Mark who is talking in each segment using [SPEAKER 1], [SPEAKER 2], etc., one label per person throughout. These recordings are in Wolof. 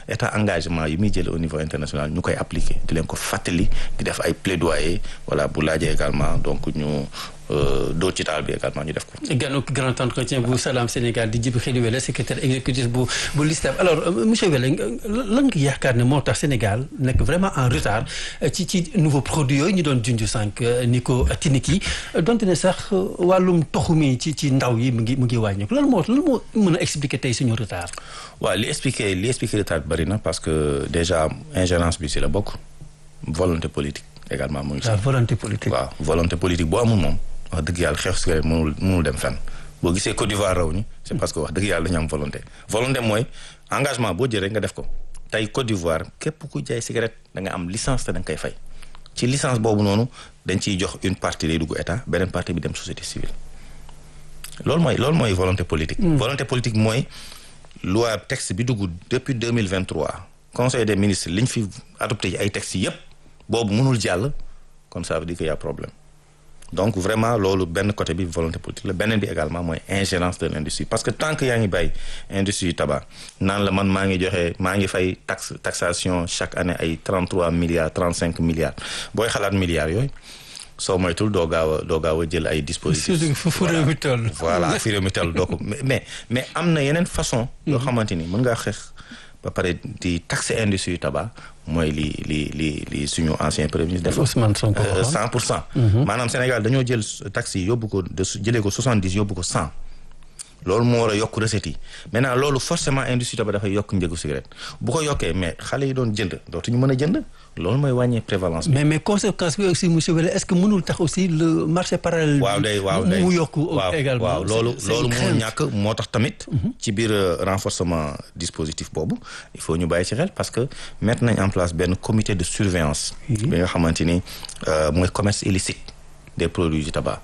[SPEAKER 1] état engagement yi muy jël au niveau international ñu koy appliquer di leen ko fàttali di def ay plaidoyer voilà bu laajee également donc ñu doo ci taal bi également ñu def ko.
[SPEAKER 2] ganu grand entretien bu Salam Sénégal di Djibril Welle secrétaire exécutif bu bu LISTAB alors monsieur Welle lan nga yaakaar ne moo tax Sénégal nekk vraiment en retard ci ci nouveau produit yooyu ñu doon junj sànq ni ko tinik yi donte ne sax wàllum toxu mi ci ci ndaw yi mu ngi mu ngi wàññeeku lan moo lan moo mën a expliquer tey suñu retard.
[SPEAKER 1] waaw li expliquer li expliquer retard bi bëri na parce que déjà ingérence bi si la bokk volonté politique également mu ngi si.
[SPEAKER 2] la volonté politique
[SPEAKER 1] waaw volonté politique boo amul moom. wax dëgg yàlla xeex cigarette mënul mënul dem fenn boo gisee Côte d'Ivoire raw ñu c'est parce que wax dëgg yàlla dañu am volonté volonté mooy engagement boo jëlee nga def ko tey Côte d'Ivoire képp ku jaay cigarette da nga am licence te da nga koy fay ci licence boobu noonu dañ ciy jox une partie day dugg état beneen partie bi dem société civile loolu mooy loolu mooy volonté politique volonté politique mooy loi texte bi dugg depuis deux mille vingt trois conseil des ministres li ñu fi adopté ci ay textes yépp boobu mënul jàll kon ça veut dire que y a problème donc vraiment loolu benn côté bi volonté politique la beneen bi également mooy ingérence de l'industrie parce que tant que yaa ngi bàyyi industrie tabac naan la man maa ngi joxe maa ngi fay taxe taxation chaque année ay 33 milliards 35 milliards booy xalaat milliards yooyu soo moytul doo gaaw a doo gaaw a jël ay dispositifs
[SPEAKER 2] fu réew mi toll
[SPEAKER 1] voilà fi réew mi toll doo ko mais mais am na yeneen façon yoo xamante ni mën ngaa xeex ba pare di taxer industrie tabac mooy li li li li suñu ancien premier ministre def
[SPEAKER 2] Ousmane Sonko
[SPEAKER 1] cent pour cent maanaam Sénégal dañoo jël taxes yi yóbbu ko de jëlee ko soixante dix yóbbu ko cent loolu moo war a yokk recettes yi maintenant loolu forcément industrie tabac dafay yokk njëgu cigarette bu ko yokkee mais xale yi doon jënd dootuñu mën a jënd loolu mooy wàññee prévalence bi
[SPEAKER 2] mais mais conséquence bi aussi monsieur Welle est-ce que mënul tax aussi le marché parallèle
[SPEAKER 1] waaw day waaw day
[SPEAKER 2] mu yokk également
[SPEAKER 1] waaw loolu loolu mënul ñàkk moo tax tamit ci biir renforcement dispositif boobu il faut ñu bàyyi ci xel parce que mettre nañ en place benn comité de surveillance bi nga xamante ni mooy commerce illicite des produits du tabac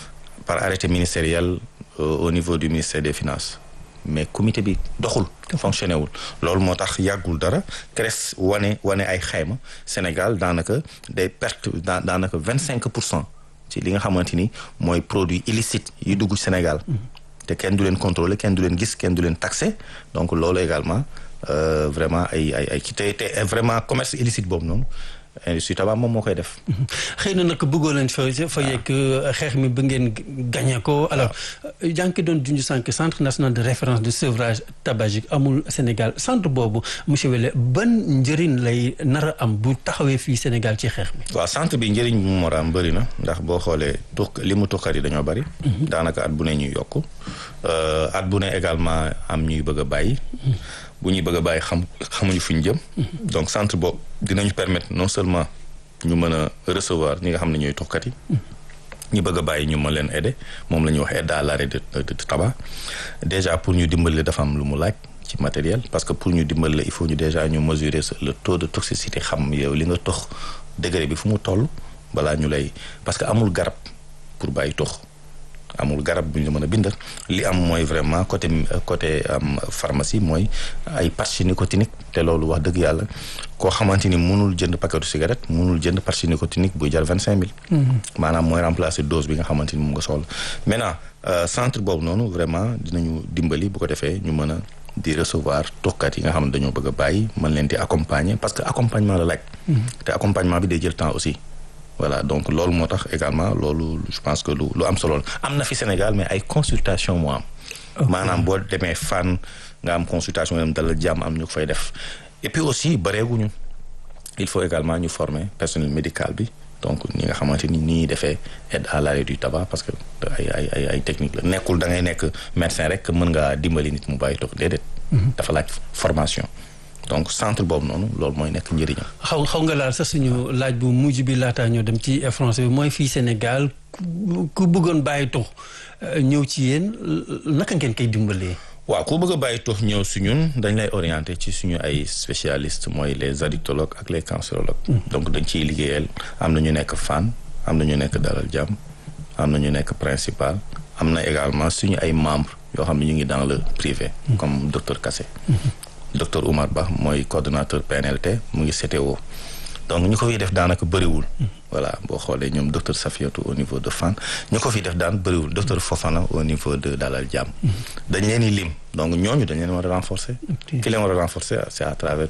[SPEAKER 1] par arrêté ministériel au niveau du ministère des finances mais comité bi doxul fonctionné wul loolu moo tax yàggul dara CRES wane wane ay xayma Sénégal daanaka day perte daanaka vingt cinq pour cent ci li nga xamante ni mooy produit illicite yi dugg Sénégal te kenn du leen contrôler kenn du leen gis kenn du leen taxé donc loolu également vraiment ay ay ay te te vraiment commerce illicite boobu noonu industrie tabac moom moo koy def.
[SPEAKER 2] xëy na nag bëggoon nañ fa fa yegg xeex mi ba ngeen gagné ko alors yaa ngi doon junj sànq centre national de référence de sevrage tabagique amul Sénégal centre boobu monsieur Welle ban njëriñ lay nar a am bu taxawee fii Sénégal ci xeex mi.
[SPEAKER 1] waaw centre bi njëriñ bu mu war a am bëri na ndax boo xoolee tux li mu tuxkat yi dañoo bëri. daanaka at bu ne ñuy yokku at bu ne également am ñuy bëgg a bàyyi. bu ñuy bëgg a bàyyi xam xamuñu fu ñu jëm. donc centre boobu dinañu permettre non seulement ñu mën a recevoir ñi nga xam ne ñooy tuxkat yi. ñu bëgg a bàyyi ñu mën leen aider moom la ñuy wax aide à l'arrêt de de tabac déjà pour ñu dimbali dafa am lu mu laaj ci matériel parce que pour ñu dimbali la il faut ñu déjà ñu mesurer le taux de toxicité xam yow li nga tox degré bi fu mu toll balaa ñu lay parce que amul garab pour bàyyi tox. amul garab bu ñu mën a bindal li am mooy vraiment côté côté am pharmacie mooy ay patch nicotinique te loolu wax dëgg yàlla koo xamante ni mënul jënd paquetu cigarette mënul jënd patch nicotinique buy jar vingt cinq mille maanaam mooy remplacer dose bi nga xamante ni mu nga soxla maintenant centre boobu noonu vraiment dinañu dimbali bu ko defee ñu mën a di recevoir tokkat yi nga xam ne dañoo bëgg a bàyyi mën leen di accompagner parce que accompagnement la laaj te accompagnement bi day jël temps aussi voilà donc loolu moo tax également loolu je pense que lu lu am solo la am na fi Sénégal mais ay consultation moo am maanaam boo demee fan nga am consultation dem dala jàmm am ñu ko fay def et puis aussi bareeguñu il faut également ñu former personnel médical bi donc ñi nga xamante ni ni ñuy defee aide à l'arrêt du tabac parce que ay ay ay ay technique la nekkul da ngay nekk médecin rek mën ngaa dimbali nit mu bàyyi toog déedéet dafa laaj formation donc centre boobu noonu loolu mooy nekk njëriñam.
[SPEAKER 2] xaw xaw nga laal sax suñu laaj bu mujj bi laataa ñoo dem ci français bi mooy fii Sénégal ku bëggoon bàyyi tux ñëw ci yéen naka ngeen koy dimbalee.
[SPEAKER 1] waaw ku bëgg a bàyyi tux ñëw si ñun dañ lay orienté ci suñu ay spécialistes mooy les addictologues ak les cancérologues. donc dañ ciy liggéeyal am na ñu nekk Fann am na ñu nekk Dalal Jàmm am na ñu nekk principal am na également suñu ay membres yoo xam ne ñu ngi dans le privé. comme docteur Kassé. docteur Oumar Ba mooy coordonnateur PNLT mu ngi CTO donc ñu ko fiy def daanaka bëriwul. voilà boo xoolee ñoom docteur Safiatou au niveau de Fann ñu ko fiy def daan bëriwul docteur Fofana au niveau de Dalal Jàmm. dañ leen di lim donc ñooñu dañ leen war a renforcer. ki leen war a renforcer c'est à travers